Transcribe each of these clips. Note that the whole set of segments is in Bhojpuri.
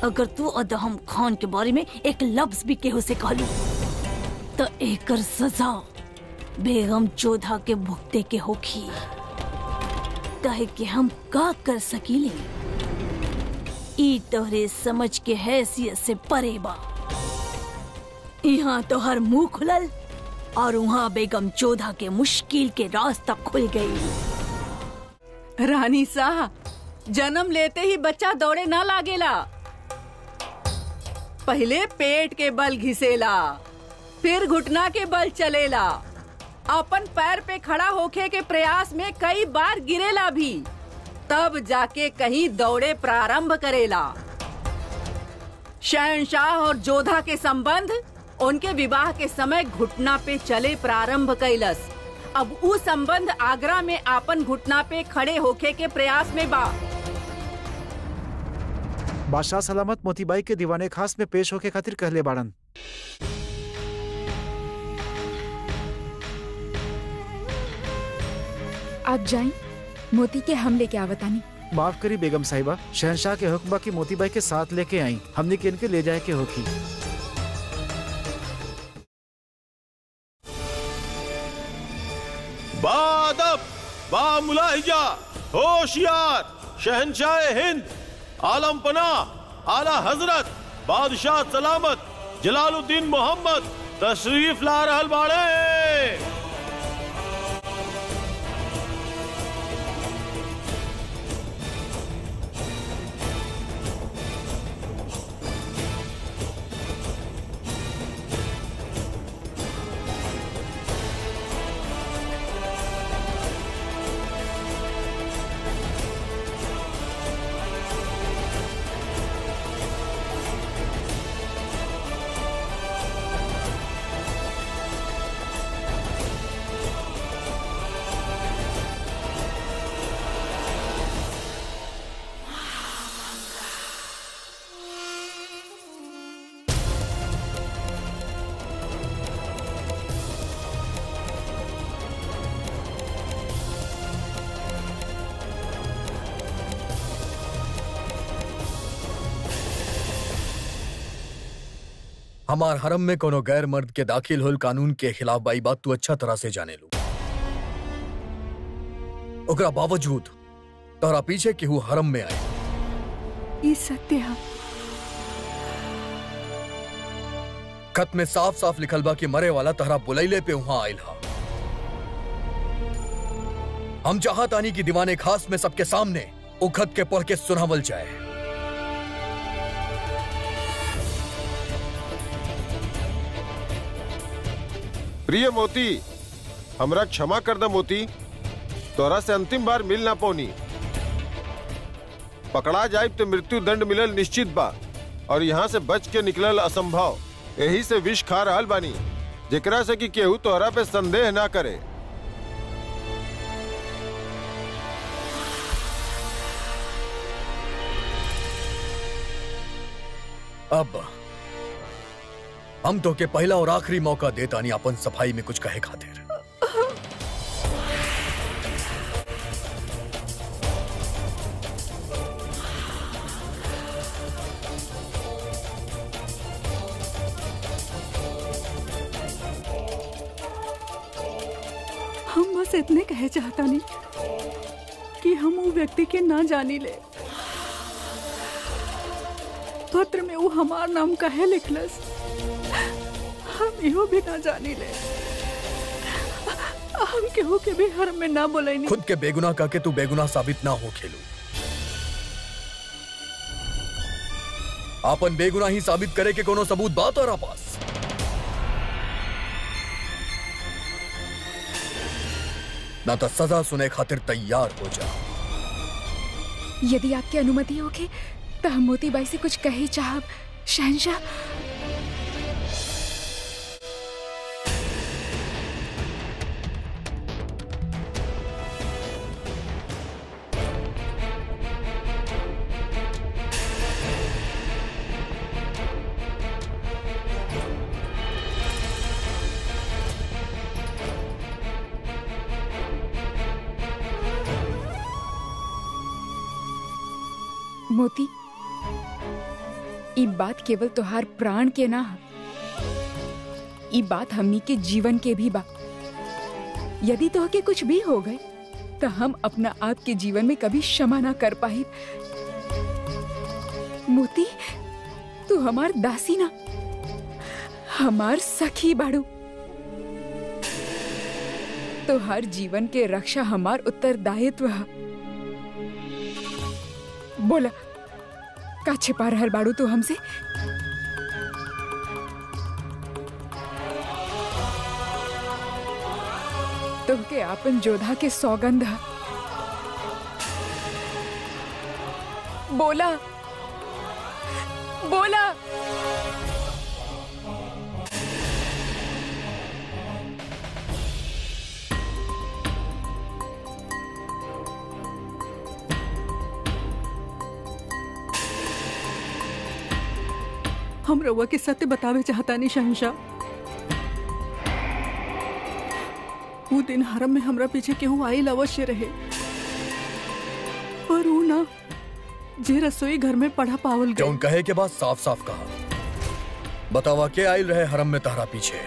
अगर तू अदहम खान के बारे में एक लफ्ज भी केहू से कहलू तो एकर सजा बेगम चोधा के भुगते के होखी कहे कि हम का कर सकीले ई तोहरे समझ के हैसियत से परे बा यहाँ तो हर मुंह खुलल और वहाँ बेगम चोधा के मुश्किल के रास्ता खुल गई रानी साह जन्म लेते ही बच्चा दौड़े ना लागेला पहले पेट के बल घिसेला फिर घुटना के बल चलेला अपन पैर पे खड़ा होके के प्रयास में कई बार गिरेला भी तब जाके कहीं दौड़े प्रारंभ करेला शहनशाह और जोधा के संबंध उनके विवाह के समय घुटना पे चले प्रारंभ कैलस अब ऊ संबंध आगरा में आपन घुटना पे खड़े होके के प्रयास में बा बादशाह सलामत मोतीबाई के दीवाने खास में पेश होके खातिर कहले बाड़न आप जाई मोती के हमले के आवतानी माफ करी बेगम साहिबा शहनशाह के हुक्म बा की मोतीबाई के साथ लेके आई हमने के इनके ले जाए के होखी बादब बा मुलाहिजा होशियार शहनशाह हिंद आलम पना आला हजरत बादशाह सलामत जलालुद्दीन मोहम्मद तशरीफ ला रहल बाड़े हमार हरम में कोनो गैर मर्द के दाखिल होल कानून के खिलाफ बाई बात तू अच्छा तरह से जाने लू ओकरा बावजूद तोहरा पीछे केहू हरम में आए ये सत्य है खत में साफ साफ लिखल बा कि मरे वाला तहरा बुलैले पे वहां आयल हा हम चाहतानी कि दीवाने खास में सबके सामने उ खत के पढ़ के सुनावल जाए प्रिय मोती हमरा क्षमा कर द मोती तोरा से अंतिम बार मिल ना पौनी पकड़ा जाए तो मृत्यु दंड मिलल निश्चित बा और यहाँ से बच के निकलल असंभव यही से विष खा रहल बानी जेकरा से कि केहू तोहरा पे संदेह ना करे अब हम तो के पहला और आखिरी मौका देतानी अपन सफाई में कुछ कहे खातिर हम बस इतने कहे चाहता नहीं कि हम वो व्यक्ति के ना जानी ले पत्र में वो हमार नाम कहे लिखलस हम इहो भी ना जानी ले हम केहू के भी हर में ना बोलैनी खुद के बेगुनाह कह के तू बेगुनाह साबित ना हो खेलू आपन बेगुनाही साबित करे के कोनो सबूत बा तोरा पास ना तो सजा सुने खातिर तैयार हो जा यदि आपकी अनुमति होगी तो हम मोतीबाई से कुछ कही चाहब शहनशाह मोती ई बात केवल तोहार प्राण के ना ह। ई बात हमनी के जीवन के भी बा यदि तोहके कुछ भी हो गए तो हम अपना आप के जीवन में कभी क्षमा ना कर पाई मोती तू हमार दासी ना हमार सखी बाड़ू तो हर जीवन के रक्षा हमार उत्तरदायित्व है बोला का छिपा रहल बाड़ू तू हमसे तुमके आपन जोधा के सौगंध है बोला बोला हम रउआ के सत्य बतावे चाहता नहीं शहनशाह वो दिन हरम में हमरा पीछे केहू आइल अवश्य रहे पर ऊ ना जे रसोई घर में पढ़ा पावल गए जौन कहे के बाद साफ साफ कहा बतावा के आयल रहे हरम में तहरा पीछे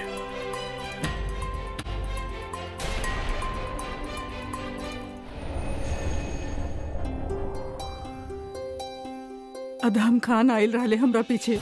अदहम खान आइल रहले हमरा पीछे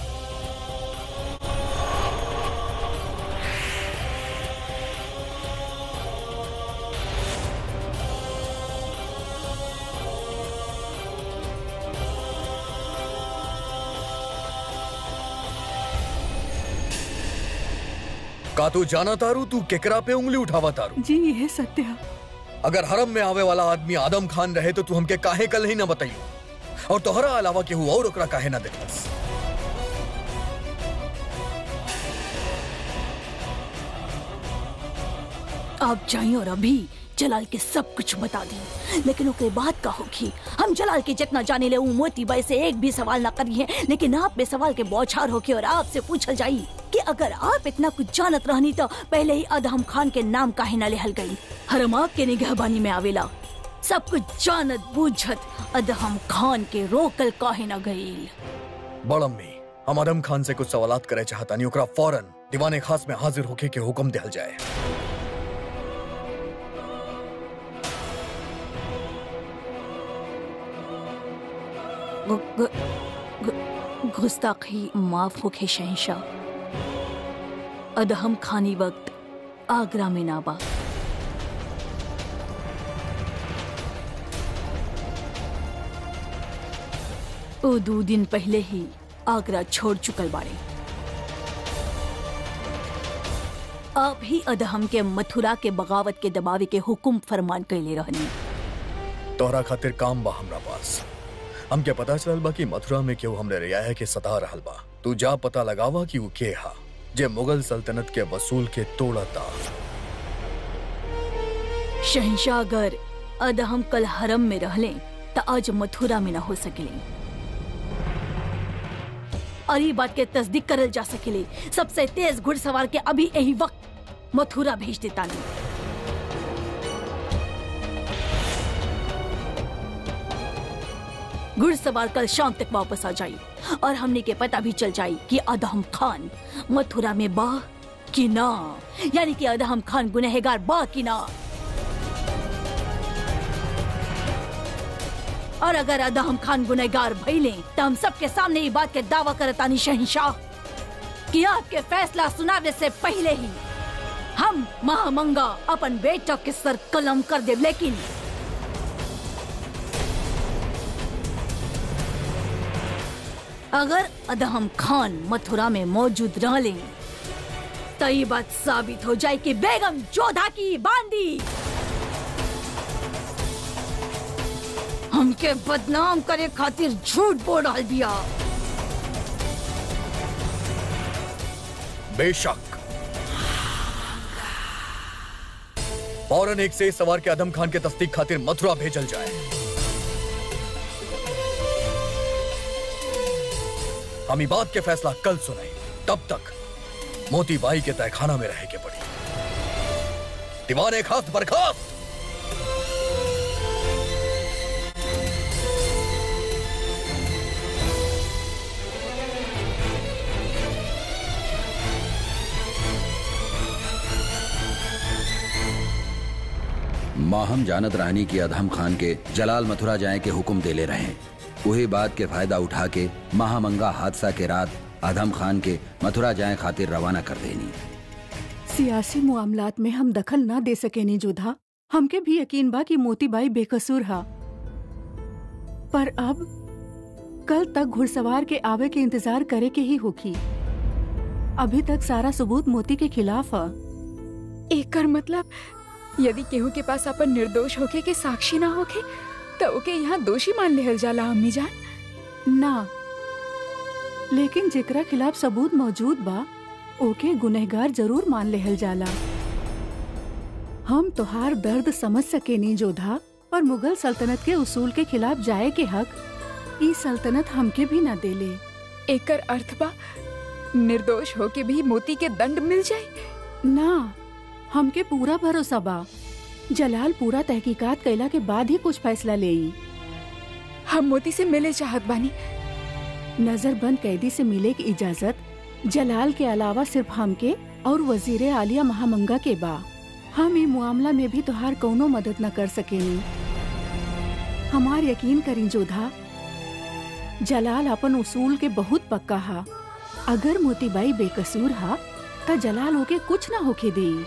का तू जाना तारू तू केकरा पे उंगली उठावा तारू जी यह सत्य है अगर हरम में आवे वाला आदमी आदम खान रहे तो तू हमके काहे कल ही ना बताइयो और तोहरा अलावा केहू और ओकरा काहे ना देखलस आप जाइए और अभी जलाल के सब कुछ बता दी लेकिन ओकरे बात का होगी हम जलाल के जितना जाने ले ऊ मोती बाई से एक भी सवाल ना करिए लेकिन आप में सवाल के बौछार होके और आपसे पूछल जाई कि अगर आप इतना कुछ जानत रहनी तो पहले ही अदहम खान के नाम काहे ना लेहल गई हरम आपके निगहबानी में आवेला सब कुछ जानत बूझत अदहम खान के रोकल काहे ना गई बड़ अम्मी हम आदम खान से कुछ सवालात करे चाहता नहीं ओकरा फौरन दीवाने खास में हाजिर होके के हुक्म दिहल जाए गु- गु- गु- गुस्ताखी माफ होके शहशाह अदहम खानी वक्त आगरा में नाबा ओ दो दिन पहले ही आगरा छोड़ चुकल बाड़े आप ही अदहम के मथुरा के बगावत के दबावे के हुकुम फरमान कैले रहनी तोहरा खातिर काम बा हमरा पास हमके पता चलल बा कि मथुरा में केहू हमरे रियाया के सता रहल बा तू जा पता लगावा कि वो के हा जे मुगल सल्तनत के वसूल के तोड़ता शहनशाह अगर अदहम कल हरम में रहले त आज मथुरा में न हो सकेले और ये बात के तस्दीक करल जा सकेले सबसे तेज घुड़सवार के अभी यही वक्त मथुरा भेज देता नहीं घुड़सवार कल शाम तक वापस आ जाई और हमने के पता भी चल जाई कि अदहम खान मथुरा में बा कि ना यानी कि अदहम खान गुनहगार बा कि ना और अगर अदहम खान गुनहगार भइले तो हम सबके सामने ये बात के दावा करतानी शहनशाह कि आपके फैसला सुनावे से पहले ही हम महामंगा अपन बेटा के सर कलम कर दे लेकिन अगर अदहम खान मथुरा में मौजूद रहले तो ये बात साबित हो जाए कि बेगम जोधा की बांदी हमके बदनाम करे खातिर झूठ बोल रहल बिया बेशक फौरन एक से सवार के आदम खान के तस्दीक खातिर मथुरा भेजल जाए हम ई बात के फैसला कल सुनाई तब तक मोती बाई के तहखाना में रह के पड़ी दीवाने खास बर्खास्त माहम जानत रानी की अधम खान के जलाल मथुरा जाए के हुक्म देले रहे वही बात के फायदा उठा के महामंगा हादसा के रात अधम खान के मथुरा जाए खातिर रवाना कर देनी सियासी मामलात में हम दखल ना दे सकेनी जोधा हमके भी यकीन बा कि मोतीबाई बेकसूर हा पर अब कल तक घुड़सवार के आवे के इंतजार करे के ही होखी अभी तक सारा सबूत मोती के खिलाफ है एकर मतलब यदि केहू के पास अपन निर्दोष होके के साक्षी ना होके तो ओके यहाँ दोषी मान लेहल जाला अम्मी जान ना लेकिन जेकरा खिलाफ सबूत मौजूद बा ओके गुनहगार जरूर मान लेहल जाला हम तोहार दर्द समझ सकेनी जोधा पर मुगल सल्तनत के उसूल के खिलाफ जाए के हक ई सल्तनत हमके भी न देले एकर अर्थ बा निर्दोष होके भी मोती के दंड मिल जाए ना हमके पूरा भरोसा बा जलाल पूरा तहकीकात कैला के बाद ही कुछ फैसला लेई हम मोती से मिले चाहत बानी नजरबंद कैदी से मिले की इजाजत जलाल के अलावा सिर्फ हमके और वजीर आलिया महामंगा के बा हम ई मामला में भी तोहार कौनो मदद न कर सकेनी हमार यकीन करी जोधा जलाल अपन उसूल के बहुत पक्का हा अगर मोतीबाई बेकसूर हा त जलाल होके कुछ ना होके देई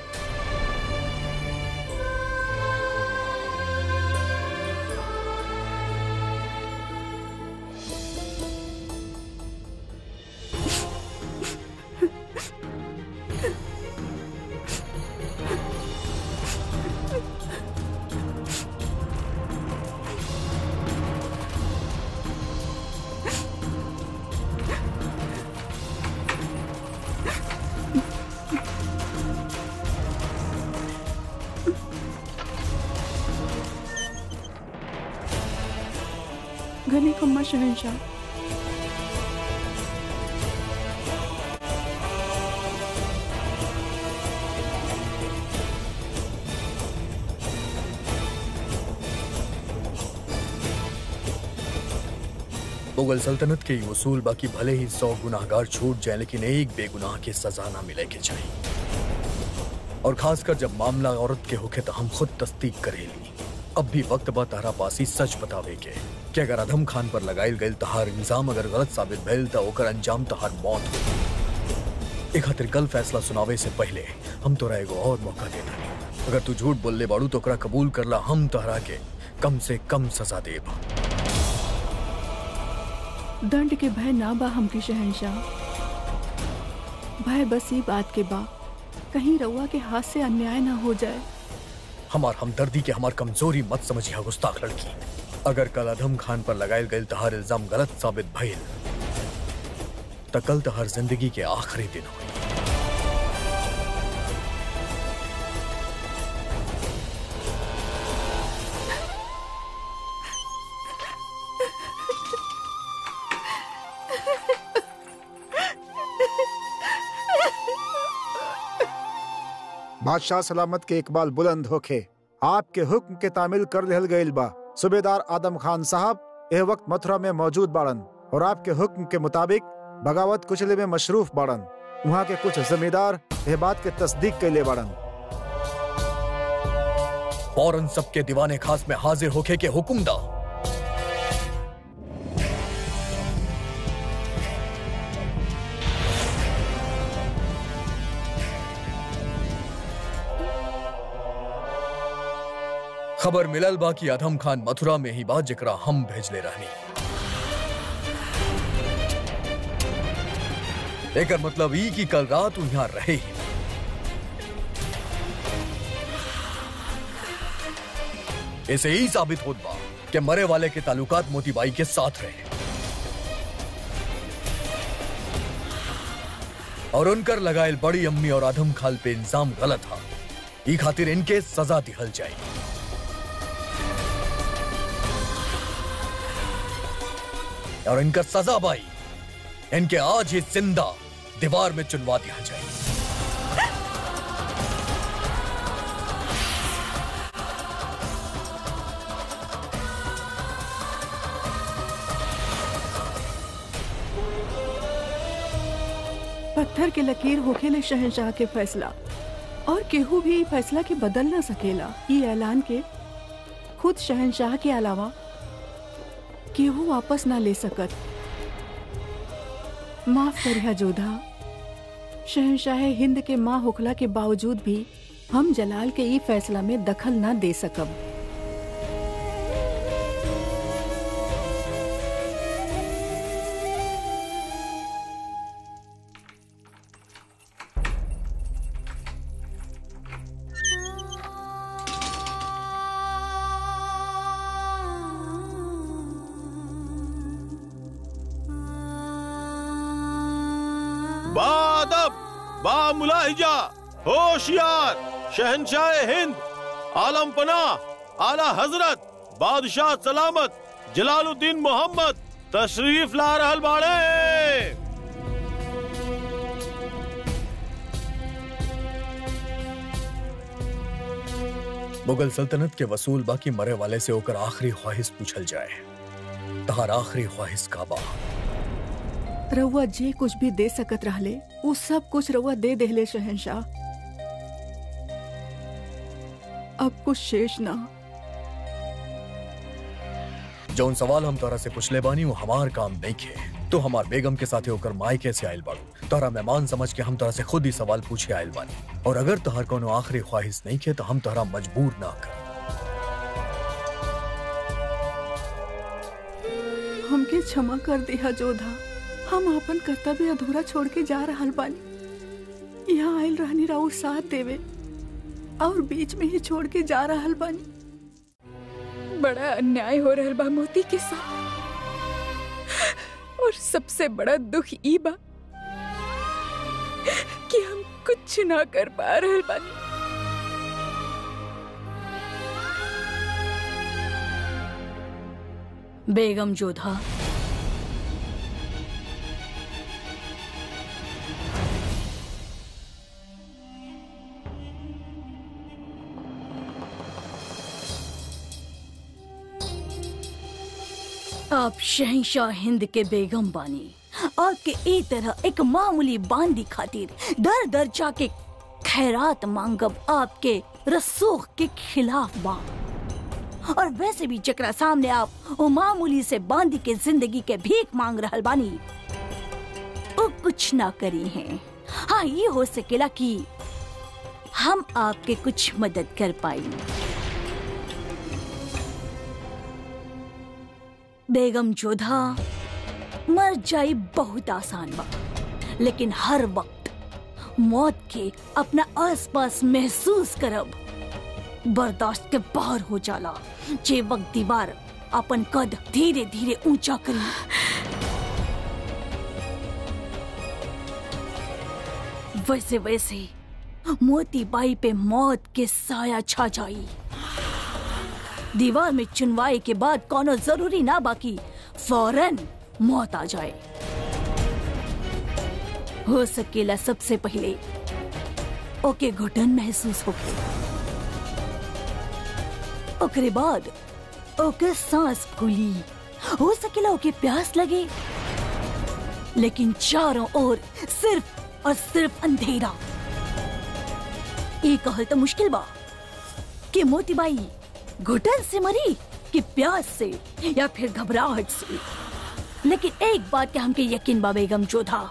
घनी खम्मा शहनशाह मुगल सल्तनत के ये उसूल बाकी भले ही सौ गुनाहगार छूट जाए लेकिन एक बेगुनाह की सजा ना मिले के चाहिए और खासकर जब मामला औरत के होके तो हम खुद तस्दीक करेली अब भी वक्त बा तारा पासी सच बतावे के कि अगर अधम खान पर लगाइल गईल तहार इल्जाम अगर गलत साबित भइल तो ओकर अंजाम तहार मौत हो एक खातिर कल फैसला सुनावे से पहले हम तोरा एगो और मौका देता अगर तू झूठ बोलले बाड़ू तो ओकरा कबूल करला हम तहरा के कम से कम सजा देब दंड के भय ना बा हमके शहनशाह भय बस ये बात के बा कहीं रउआ के हाथ से अन्याय ना हो जाए हमार हमदर्दी के हमार कमजोरी मत समझिया गुस्ताख लड़की अगर कल अधम खान पर लगायल गईल तहार इल्जाम गलत साबित भइल त कल तहार जिंदगी के आखिरी दिन हुई बादशाह सलामत के इकबाल बुलंद होखे आपके हुक्म के तामिल कर रहल गईल बा सूबेदार आदम खान साहब यह वक्त मथुरा में मौजूद बाड़न और आपके हुक्म के मुताबिक बगावत कुचले में मशरूफ बाड़न वहाँ के कुछ जमींदार यह बात के तस्दीक कैले बाड़न फौरन सबके दीवाने खास में हाजिर होके के हुक्म दा खबर मिलल बा कि अधम खान मथुरा में ही बा जेकरा हम भेजले रहनी एकर मतलब ई कि कल रात उ यहाँ रहे ही ना। इसे ही साबित होत बा कि मरे वाले के ताल्लुकात मोतीबाई के साथ रहे और उनकर लगायल बड़ी अम्मी और आदम खाल पे इंजाम गलत था ई खातिर इनके सजा दिहल जाए और इनका सजा बाई इनके आज ही जिंदा दीवार में चुनवा दिया जाए पत्थर के लकीर होखेले शहनशाह के फैसला और केहू भी ई फैसला के बदल ना सकेला ई ऐलान के खुद शहनशाह के अलावा केहू वापस ना ले सकत माफ करिया जोधा शहनशाह हिंद के माँ होखला के बावजूद भी हम जलाल के ई फैसला में दखल ना दे सकब बादब बा मुलाहिजा होशियार शहनशाह हिंद आलम पना आला हजरत बादशाह सलामत जलालुद्दीन मोहम्मद तशरीफ ला रहल बाड़े मुगल सल्तनत के वसूल बाकी मरे वाले से होकर आखिरी ख्वाहिश पूछल जाए तहार आखिरी ख्वाहिश का बा रउआ जे कुछ भी दे सकत रहले उ सब कुछ रउआ दे देहले शहनशाह अब कुछ शेष ना जौन सवाल हम तोरा से पूछले बानी वो हमार काम नहीं खे तो हमार बेगम के साथे होकर माई कैसे आयल बाड़ू तोरा मेहमान समझ के हम तोरा से खुद ही सवाल पूछे आयल बानी और अगर तोहर कोनो आखिरी ख्वाहिश नहीं खे तो हम तोहरा मजबूर ना कर हमके क्षमा कर दिया जोधा हम अपन कर्तव्य अधूरा छोड़ के जा रहल बानी यहाँ आयल रहनी राउर साथ देवे और बीच में ही छोड़ के जा रहल बानी बड़ा अन्याय हो रहल बा मोती के साथ और सबसे बड़ा दुख ई बा कि हम कुछ ना कर पा रहल बानी बेगम जोधा आप शहनशाह हिंद के बेगम बानी आपके ए तरह एक मामूली बांदी खातिर दर दर जाके खैरात मांगब आपके रसूख के खिलाफ बा और वैसे भी जकरा सामने आप वो मामूली से बांदी के जिंदगी के भीख मांग रहल बानी वो कुछ ना करी हैं हाँ ये हो सकेला कि हम आपके कुछ मदद कर पाई बेगम जोधा मर जाई बहुत आसान बा लेकिन हर वक्त मौत के अपना आसपास महसूस करब बर्दाश्त के बाहर हो जाला जे वक्त दीवार अपन कद धीरे धीरे ऊंचा करी वैसे वैसे मोती बाई पे मौत के साया छा जाई दीवार में चुनवाई के बाद कोनो जरूरी ना बाकी फौरन मौत आ जाए हो सकेला सबसे पहले ओके घुटन महसूस होके ओकरे बाद ओके सांस फूली हो सकेला ओके प्यास लगे लेकिन चारों ओर सिर्फ और सिर्फ अंधेरा ये कहल तो मुश्किल बा कि मोतीबाई घुटन से मरी कि प्यास से या फिर घबराहट से लेकिन एक बात के हमके यकीन बा बेगम जोधा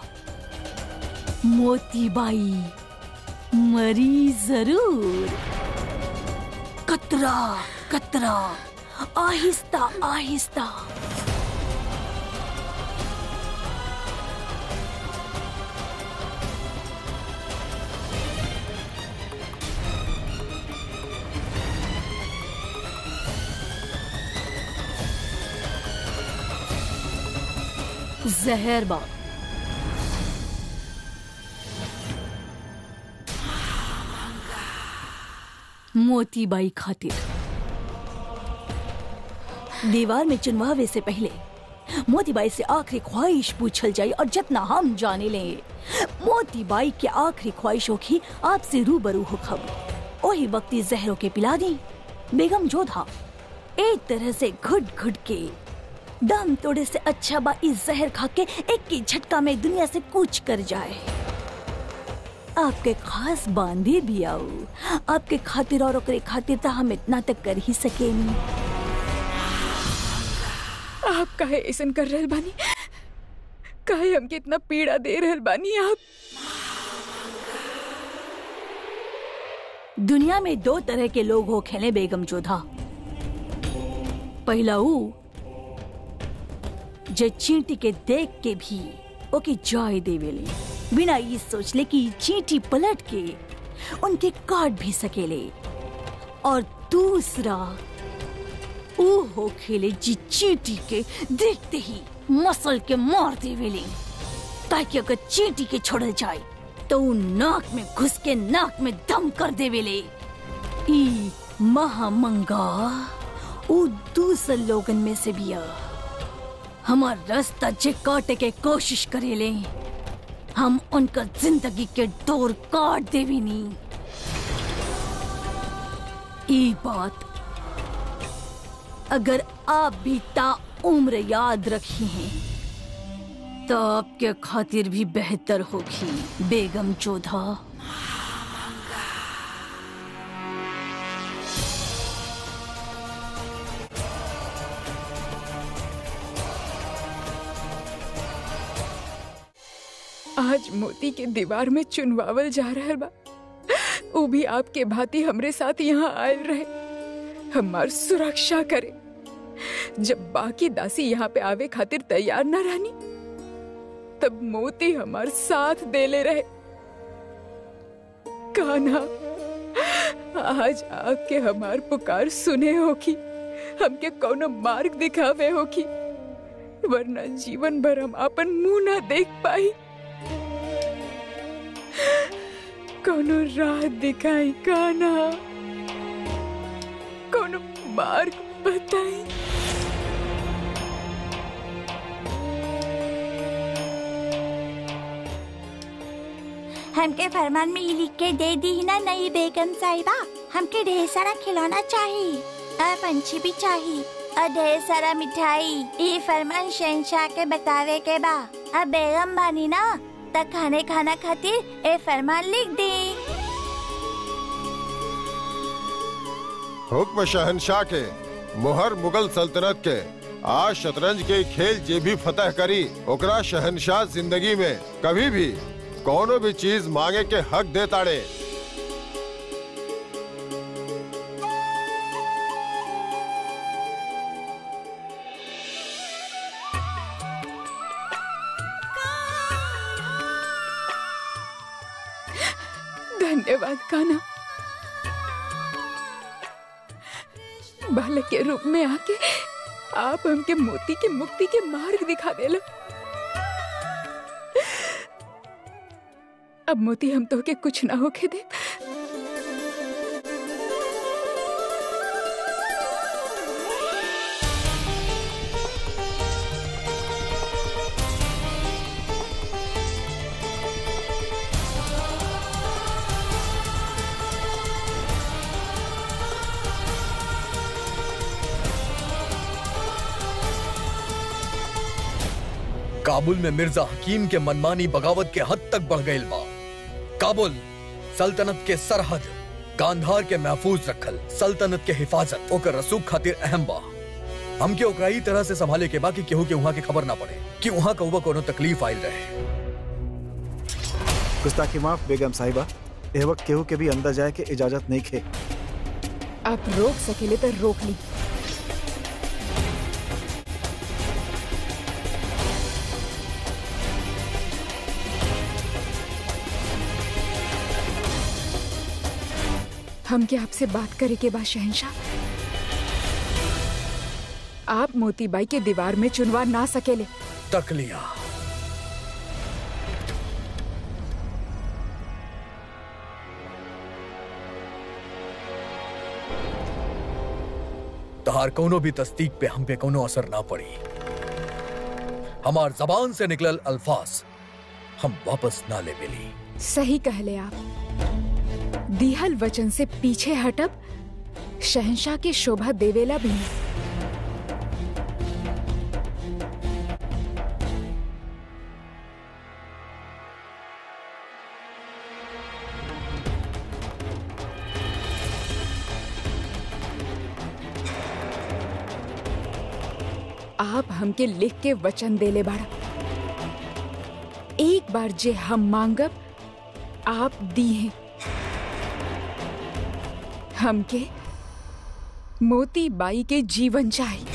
मोतीबाई मरी जरूर कतरा कतरा आहिस्ता आहिस्ता जहर बा मोतीबाई खातिर दीवार में चुनवावे से पहले मोतीबाई से आखिरी ख्वाहिश पूछल जाई और जितना हम जाने ले मोतीबाई की आखिरी ख्वाहिश होगी आपसे रूबरू हो खब वही वक्ती जहरों के पिला दी बेगम जोधा एक तरह से घुट घुट के दम तोड़े से अच्छा बा इस जहर खा के एक की झटका में दुनिया से कूच कर जाए आपके खास बांधे भी आओ आपके खातिर और ओकरे खातिर तो हम इतना तक कर ही सकेनी आप काहे ऐसन कर रहल बानी काहे हमके इतना पीड़ा दे रहल बानी आप दुनिया में दो तरह के लोग हो खेले बेगम जोधा पहला ऊ जे चींटी के देख के भी ओके जॉय देवेले बिना ये सोचले कि ई चींटी पलट के उनके काट भी सकेले और दूसरा ऊ हो खेले जी चींटी के देखते ही मसल के मार देवेले ताकि अगर चींटी के छोड़ल जाए तो ऊ नाक में घुस के नाक में दम कर देवेले ई महामंगा ऊ दूसरे लोगन में से बिया हमार रास्ता जे काटे के कोशिश करेले हम उनका जिंदगी के डोर काट देविनी ई बात अगर आप भी ता उम्र याद रखी हैं तो आपके खातिर भी बेहतर होगी बेगम जोधा आज मोती के दीवार में चुनवावल जा रहल बा वो भी आपके भांति हमरे साथ यहाँ आयल रहे हमार सुरक्षा करे जब बाकी दासी यहाँ पे आवे खातिर तैयार न रहनी तब मोती हमार साथ देले रहे कान्हा आज आपके हमार पुकार सुने होगी हमके कोनो मार्ग दिखावे होगी वरना जीवन भर हम अपन मुंह ना देख पाई कोनो राह दिखाई काना कोनो मार्ग बताई हमके फरमान में ये लिख के दे दी ही ना नई बेगम साहिबा हमके ढेर सारा खिलौना चाहिए और पंछी भी चाहिए और ढेर सारा मिठाई ये फरमान शहनशाह के बतावे के बा अब बेगम बानी ना तक खाने खाना खातिर ए फरमान लिख दी हुक्म शहनशाह के मुहर मुगल सल्तनत के आज शतरंज के खेल जे भी फतह करी ओकरा शहनशाह जिंदगी में कभी भी कोनो भी चीज मांगे के हक दे ताड़े धन्यवाद काना बालक के रूप में आके आप हमके मोती के मुक्ति के मार्ग दिखा देला अब मोती हम तो के कुछ ना होके दे काबुल में मिर्जा हकीम के मनमानी बगावत के हद तक बढ़ गई बा काबुल सल्तनत के सरहद गांधार के महफूज रखल सल्तनत के हिफाजत ओकर रसूख खातिर अहम बा हमके ओकरा ही तरह से संभाले के बा कि केहू के वहां के खबर ना पड़े कि वहां कौवा कोनो तकलीफ आयल रहे गुस्ताखी माफ बेगम साहिबा एह वक्त केहू के भी अंदर जाए के इजाजत नहीं खे आप रोक सकेले तो रोक ली हम क्या आपसे बात करे के बाद शहनशाह आप मोतीबाई के दीवार में चुनवा ना सकेले तक लिया तहार कोनो भी तस्दीक पे हम पे कोनो असर ना पड़ी हमार जबान से निकलल अल्फाज हम वापस ना ले मिली सही कहले आप दिहल वचन से पीछे हटब शहनशाह के शोभा देवेला भी नहीं। आप हमके लिख के वचन देले बाड़ा एक बार जे हम मांगब आप दी हैं हमके मोती बाई के जीवन चाहिए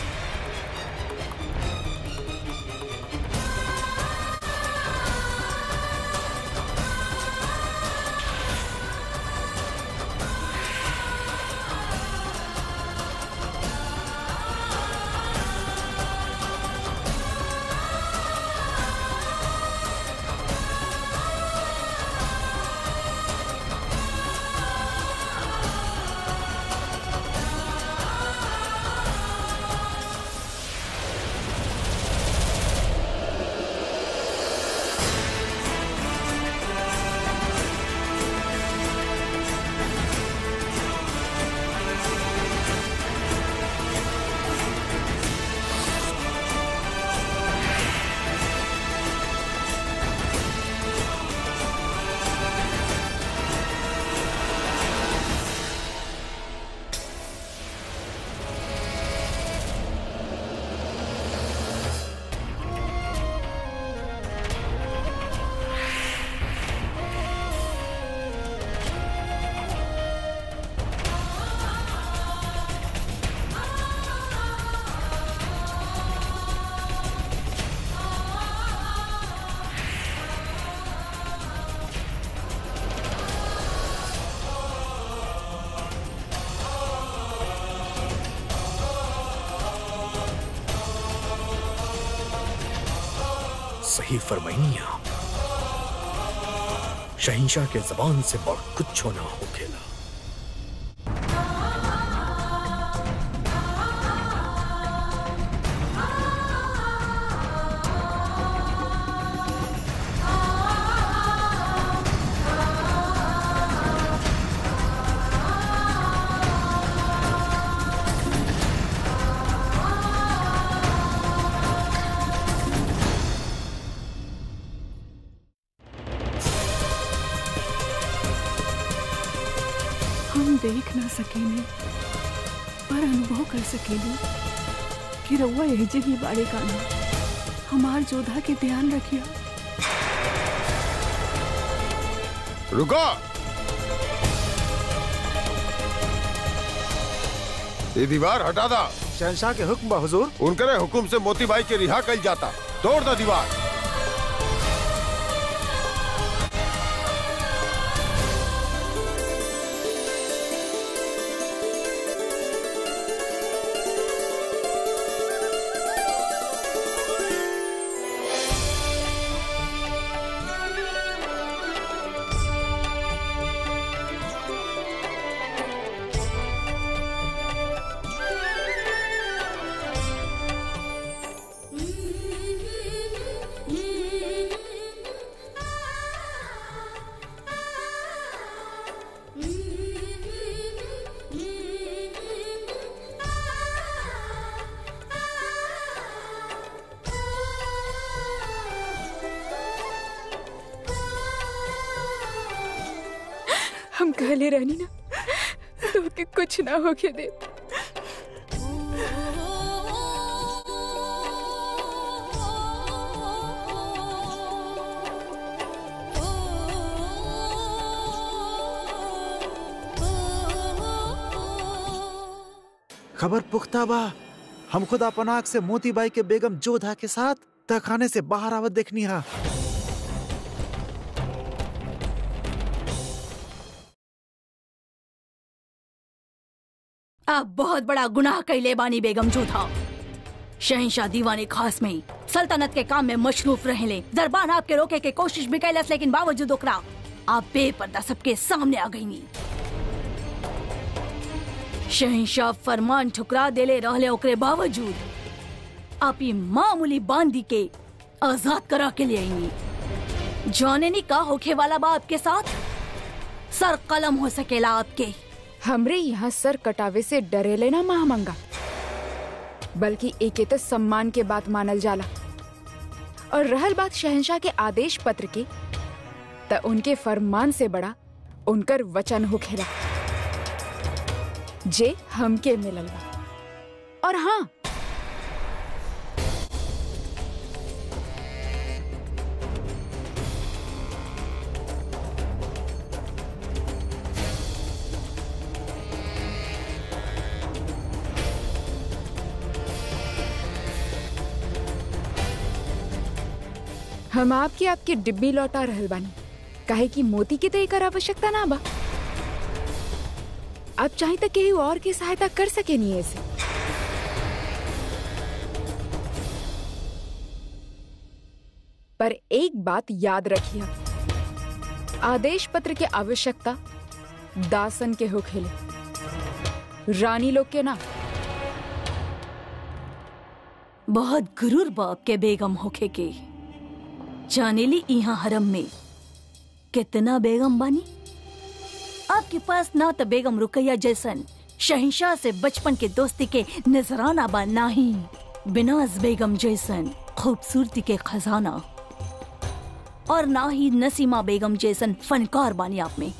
सही फरमाइनी आप शहिंशाह के जबान से बढ़ कुछ ना हो खेला हम देख ना सकेले पर अनुभव कर सकेले कि रउआ एजे ही बाड़े काना हमार जोधा के ध्यान रखिया रुको ये दीवार हटा दा शहनशाह के हुक्म बा हुजूर उनकरे हुक्म से मोतीबाई के रिहा कल जाता तोड़ दा दीवार हम कहले रहनी ना तो के कुछ ना होके दे खबर पुख्ता बा हम खुद अपन आँख से मोतीबाई के बेगम जोधा के साथ तहखाने से बाहर आवत देखनी हा आप बहुत बड़ा गुनाह कैले बानी बेगम जोधा शहनशाह दीवाने खास में सल्तनत के काम में मशरूफ रहले दरबार आपके रोके के कोशिश भी कैलस लेकिन बावजूद ओकरा आप बेपर्दा सबके सामने आ गईनी शहनशाह फरमान ठुकरा देले रहले ओकरे बावजूद आप ये मामूली बांदी के आजाद करा के ले आईनी जाने नी का होखे वाला बा आपके साथ सर कलम हो सकेला आपके हमरे यहाँ सर कटावे से डरेले ना महामंगा बल्कि एके तो सम्मान के बात मानल जाला और रहल बात शहनशाह के आदेश पत्र की त उनके फरमान से बड़ा उनकर वचन होखेला जे हमके मिलल बा और हाँ हम आपके आपके डिब्बी लौटा रहल बानी काहे कि मोती के तो एकर आवश्यकता ना बा आप चाहे तो केहू और की सहायता कर सके नहीं ऐसे पर एक बात याद रखिए आदेश पत्र के आवश्यकता दासन के हो खेले रानी लोग के ना बहुत गुरूर बाप के बेगम होखे के जानेली यहाँ हरम में कितना बेगम बानी आपके पास ना तो बेगम रुकैया जैसन शहनशाह से बचपन के दोस्ती के नजराना बा ना ही बिनाज बेगम जैसन खूबसूरती के खजाना और ना ही नसीमा बेगम जैसन फनकार बानी आप में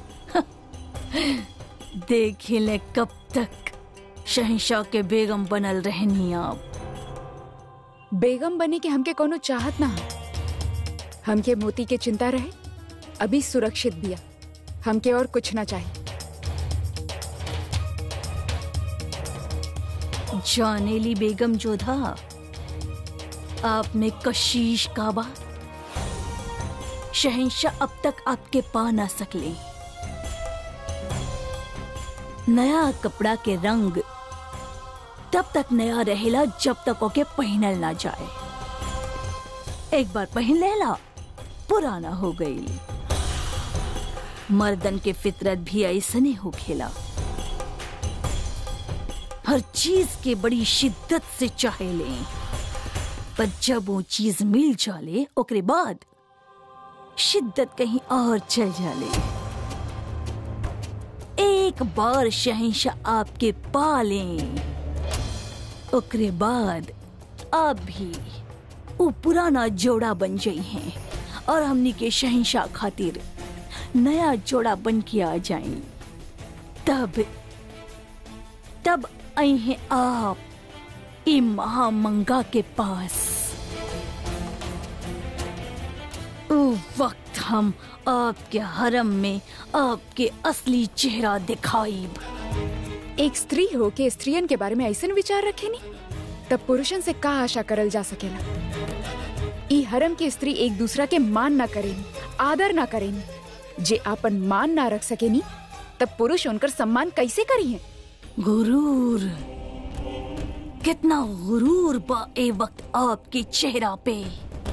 देखे ले कब तक शहनशाह के बेगम बनल रहनी आप बेगम बने के हमके कोनो चाहत ना है हमके मोती के चिंता रहे अभी सुरक्षित बिया हमके और कुछ ना चाहिए जानेली बेगम जोधा आप में कशीश काबा शहनशाह अब तक आपके पा ना सकले नया कपड़ा के रंग तब तक नया रहेला जब तक ओके पहनल ना जाए एक बार पहन लेला पुराना हो गई मर्दन के फितरत भी ऐसने हो खेला हर चीज के बड़ी शिद्दत से चाहे ले पर जब वो चीज मिल जाले ओकरे बाद शिद्दत कहीं और चल जाले एक बार शहनशाह आपके पालें ओकरे बाद आप भी वो पुराना जोड़ा बन जाई हैं और हमनी के शहनशाह खातिर नया जोड़ा बन के आ जाए तब तब आई हैं आप ई महामंगा के पास उ वक्त हम आपके हरम में आपके असली चेहरा दिखाई एक स्त्री हो के स्त्रियन के बारे में ऐसे विचार रखे नी तब पुरुषन से का आशा करल जा सकेला ई हरम के स्त्री एक दूसरा के मान ना करेनी आदर ना करेनी जे आपन मान ना रख सकेनी तब पुरुष उनकर सम्मान कैसे करी है गुरूर कितना गुरूर बा ए वक्त आपके चेहरा पे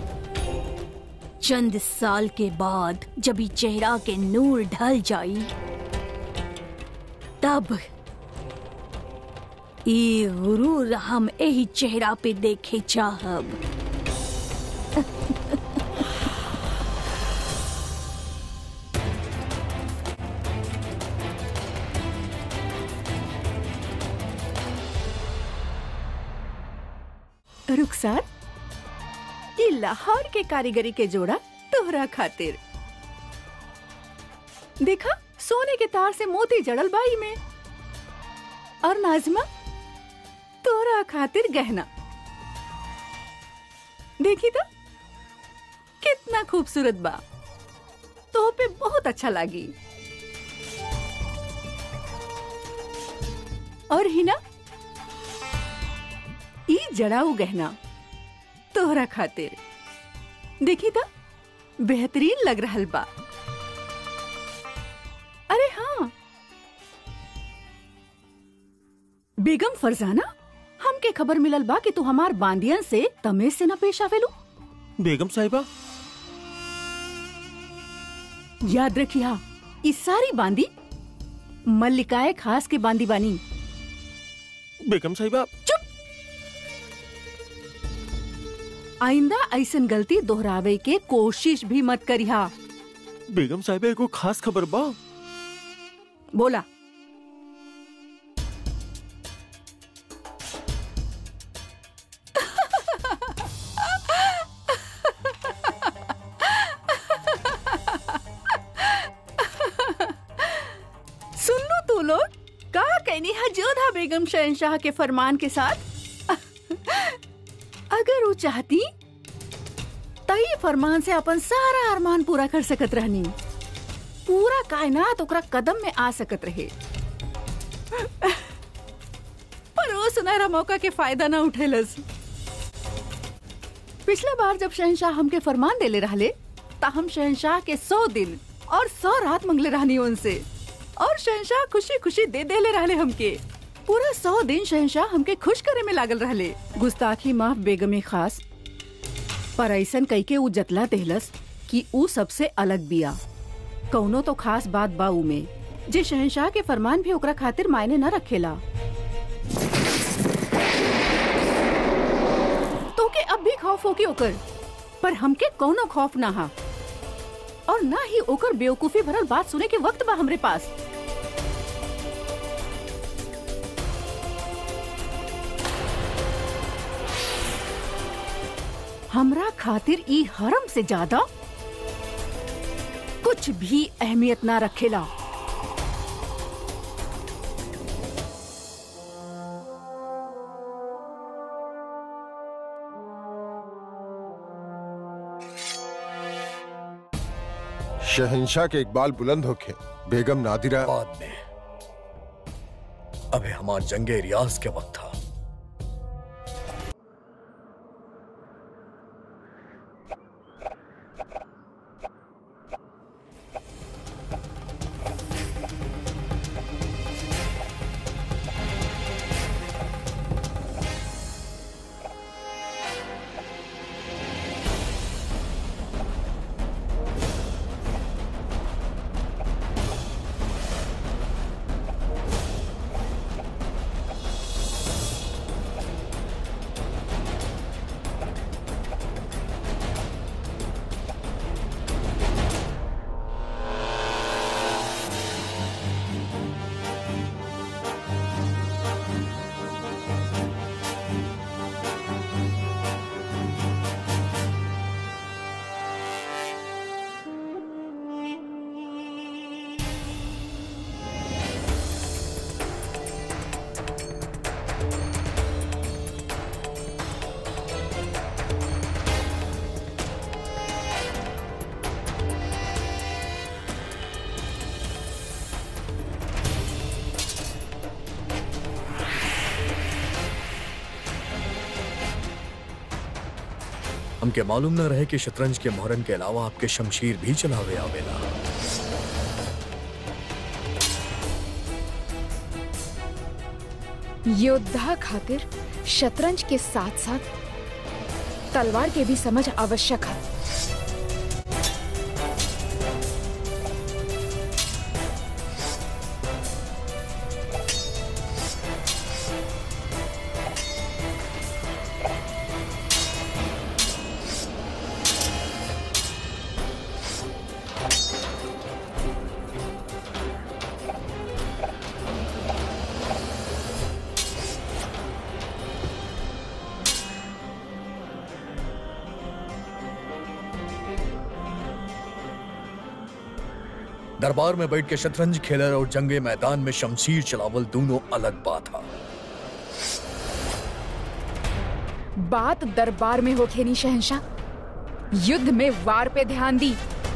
चंद साल के बाद जब ये चेहरा के नूर ढल जाई तब ये गुरूर हम यही चेहरा पे देखे चाहब रुखसार ये लाहौर के कारीगरी के जोड़ा तोहरा खातिर देखा सोने के तार से मोती जड़ल बाई में और नाजमा तोहरा खातिर गहना देखी तो कितना खूबसूरत बा तो पे बहुत अच्छा लागी और हिना ई जड़ाऊ गहना तोहरा खातिर देखी तो बेहतरीन लग रहल बा अरे हाँ बेगम फरजाना हमके खबर मिलल बा कि तू हमार बांदियन से तमेज से न पेश आवेलू बेगम साहिबा याद रखिया ई सारी बांदी मल्लिकाए खास के बांदी बानी बेगम साहिबा चुप आइंदा ऐसन गलती दोहरावे के कोशिश भी मत करिहा बेगम साहिबा एगो खास खबर बा बोला सुन लो तू लोग का कहनी है जोधा बेगम शहनशाह के फरमान के साथ अगर वो चाहती तई फरमान से अपन सारा अरमान पूरा कर सकत रहनी पूरा कायनात ओकरा कदम में आ सकत रहे पर वो सुनहरा मौका के फायदा ना उठेलस पिछला बार जब शहनशाह हमके फरमान देले रहले ता हम शहनशाह के सौ दिन और सौ रात मंगले रहनी उनसे और शहनशाह खुशी खुशी दे देले रहले हमके पूरा सौ दिन शहनशाह हमके खुश करे में लागल रहले गुस्ताखी माफ बेगमे खास पर ऐसन कई के ऊ जतला देहलस कि ऊ सबसे अलग बिया कौनो तो खास बात बा ऊ में जे शहनशाह के फरमान भी ओकरा खातिर मायने न रखेला तो के अब भी खौफ होके ओकर पर हमके कौनो खौफ ना हा और ना ही ओकर बेवकूफी भरल बात सुने के वक्त बा हमरे पास हमरा खातिर ई हरम से ज्यादा कुछ भी अहमियत ना रखेला शहनशाह के इकबाल बुलंद होके बेगम नादिरा बाद में अबे हमार जंगे रियाज के वक्त था हमके मालूम न रहे कि शतरंज के मोहरन के अलावा आपके शमशीर भी चलावे आवेला योद्धा खातिर शतरंज के साथ साथ तलवार के भी समझ आवश्यक है दरबार में बैठ के शतरंज खेलर और जंगे मैदान में शमशीर चलावल दोनों अलग बात था बात दरबार में होखे नी शहनशाह युद्ध में वार पे ध्यान दी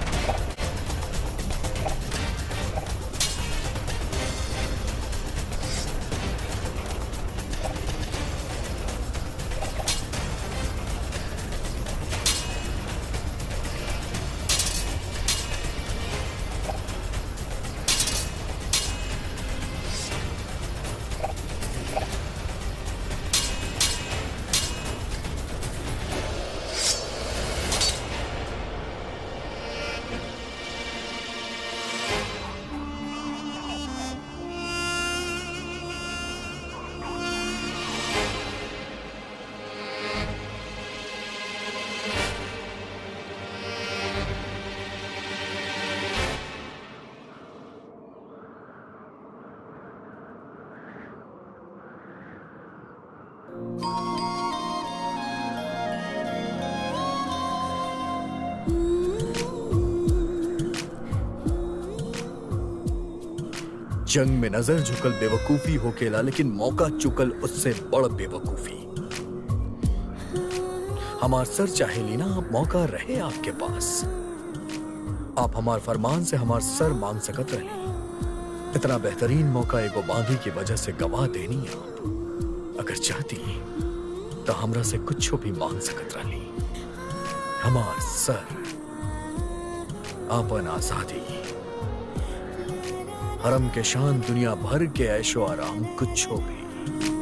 जंग में नजर झुकल बेवकूफी होकेला लेकिन मौका चुकल उससे बड़ बेवकूफी हमार सर चाहेली ना आप मौका रहे आपके पास आप हमार फरमान से हमार सर मांग सकत रहे इतना बेहतरीन मौका एगो बांधी की वजह से गवा देनी आप अगर चाहती तो हमरा से कुछ भी मांग सकत रही हमार सर आपन आजादी हरम के शान दुनिया भर के ऐशो आराम कुछ हो गई